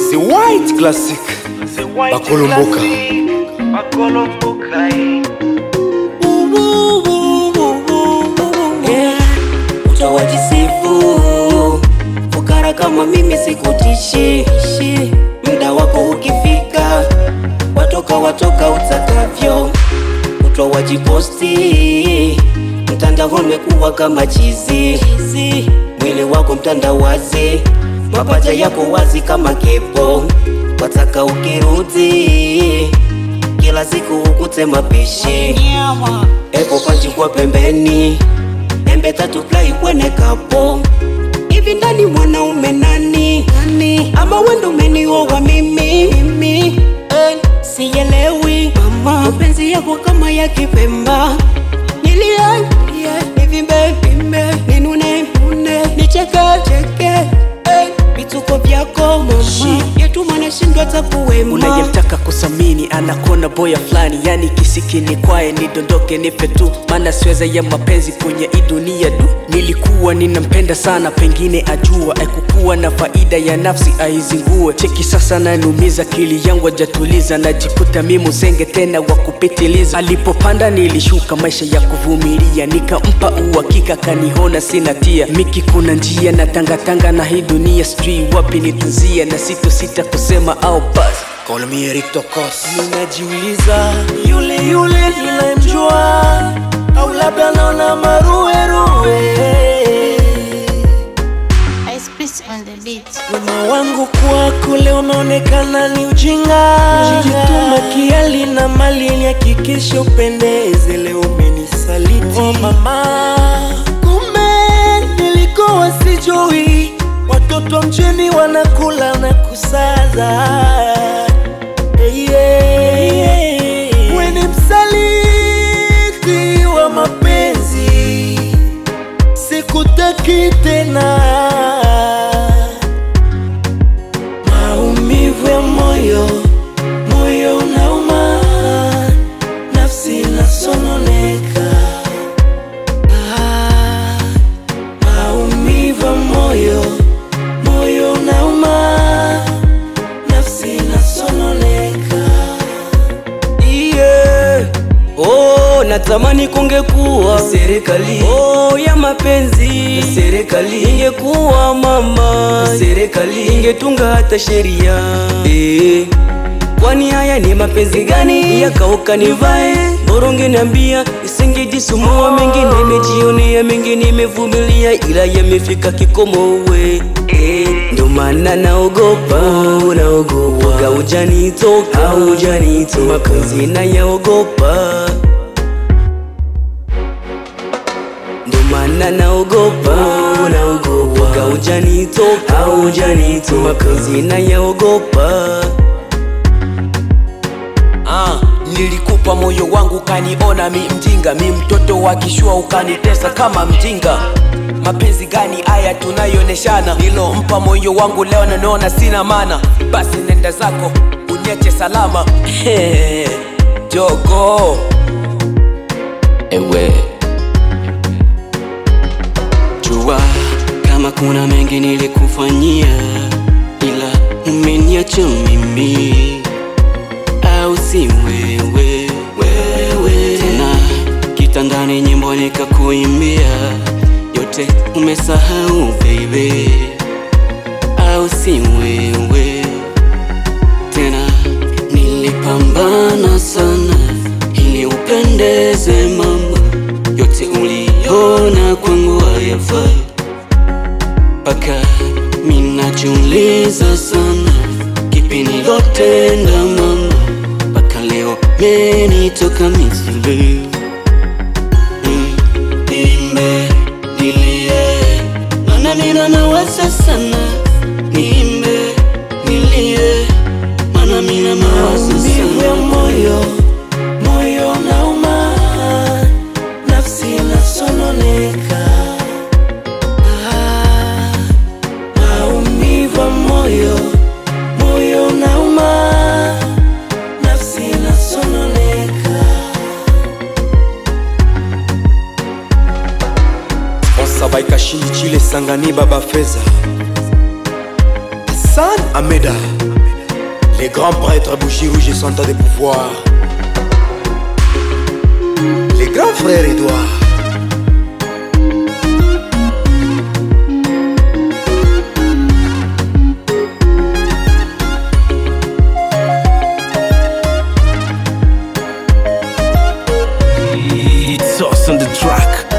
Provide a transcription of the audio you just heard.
The White Classic Bakolomboka. bakolomboka eh. Yeah, utawajisifu fukara kama mimi sikutishi shi. muda wako ukifika watoka watoka utakavyo utawajiposti mtandao umekuwa kama chizi chizi. mwili wako mtandawazi mapaja yako wazi kama kipo wataka ukirudi kila siku ukute mapishi epo panchi kwa pembeni embe tatu plai kwene kapo hivi ndani mwanaume nani nani ama wendo umenioa mimi mimi eh, siyelewi mama mapenzi yako kama ya kipemba nilie nilie nivimbe vimbe ninune nune nicheke cheke eh, vituko vyako mama yetuma nashindwa takuwema unayemtaka kusamini anakona boya fulani yani kisikini kwaye nidondoke nipe tu maana siweza ya mapenzi kwenye hii dunia du nilikuwa ninampenda sana pengine ajua aikukuwa na faida ya nafsi aizingue cheki sasa nanumiza kili yangu ajatuliza najikuta mi msenge tena wa kupitiliza alipopanda nilishuka maisha ya kuvumilia nikampa uhakika kanihona sina tia miki kuna njia na tangatanga na hii dunia sijui wapi nitanzia na sito sita kusema au basi Call me Eric Tokos. ninajiuliza yule yule ninayemjua au labda naona maruweruwe Ice Prince on the beat. wema wangu kwako leo unaonekana ni ujinga jituma kiali na mali nihakikishe upendeze leo umenisaliti oh mama kumbe nilikuwa sijui watoto wa mjini wanakula na kusaza yeah, yeah. we ni msaliti wa mapenzi sikutaki tena maumivu ya moyo moyo unauma nafsi inasononeka ah, maumivu ya moyo moyo unauma nafsi inasononeka yeah. oh, natamani kungekuwa serikali oh, ya mapenzi serikali ingekuwa mama serikali ingetunga hata sheria eh. kwani haya ni mapenzi gani yakauka nivae boronge niambia isingejisumua mengi nimejionea mengi nimevumilia ila yamefika kikomo we eh. ndo maana naogopa naogopa gaujanitoka aujanitoka mapenzi nayaogopa ndo maana naogopa naogopa gaujanitoka aujanitoka mapenzi nayaogopa Ah, nilikupa moyo wangu ukaniona mi mjinga, mi mtoto wa kishua ukanitesa kama mjinga. Mapenzi gani haya tunayooneshana? Nilompa moyo wangu leo nanaona sina maana. Basi nenda zako uniache salama. Jogo ewe jua kama kuna mengi nilikufanyia ila umeniacha mimi au si wewe wewe tena kitandani nyimbo nikakuimbia yote umesahau baby au si wewe tena nilipambana sana ili upendeze mama yote uliona kwangu hayafai mpaka minajiuliza sana kipi nilotenda mama mpaka leo menitoka misili Mm, nimbe nilie mana mina nawaza sana nimbe nilie mana mina nawaza maumivu ya sana moyo moyo unauma nafsi inasononeka Ah, maumivu ya moyo moyo unauma nafsi inasononeka Sponsa by Kashindi Chile Sangani Baba Feza. Hassan Ameda. Les grands prêtres bouchis rouges et Santa de pouvoir. Les grands frères Edouard. It's us on the track.